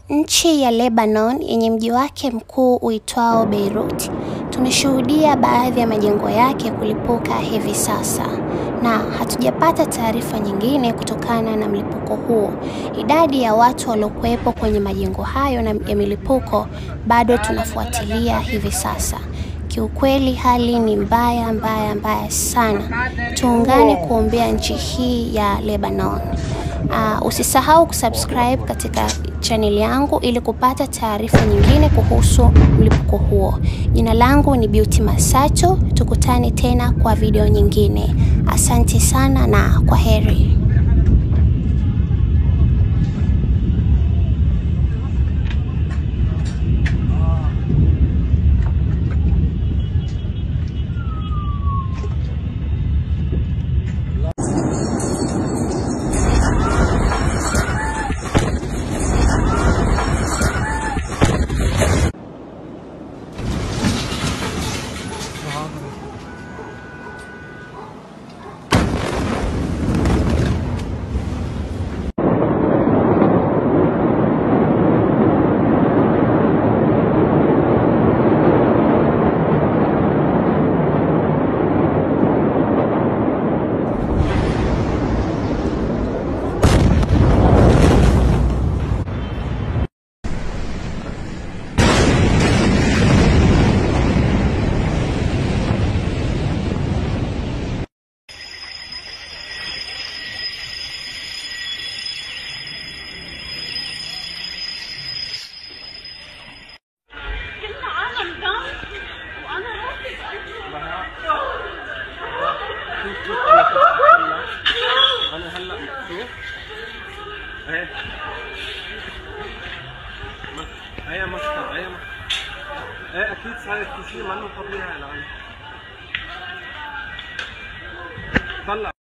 nchi ya Lebanon yenye mji wake mkuu uitwao Beirut, tumeshuhudia baadhi ya majengo yake kulipuka hivi sasa na hatujapata taarifa nyingine kutokana na mlipuko huo. Idadi ya watu waliokuwepo kwenye majengo hayo na ya milipuko bado tunafuatilia hivi sasa. Kiukweli hali ni mbaya mbaya mbaya sana. Tuungane kuombea nchi hii ya Lebanon. Uh, usisahau kusubscribe katika channel yangu ili kupata taarifa nyingine kuhusu mlipuko huo. Jina langu ni Beauty Masato. Tukutane tena kwa video nyingine. Asante sana na kwa heri. كل عالم دم وانا انا هلا شوف اهي هي مصدر هي ايه اكيد صار في شيء منه طبيعي الان طلع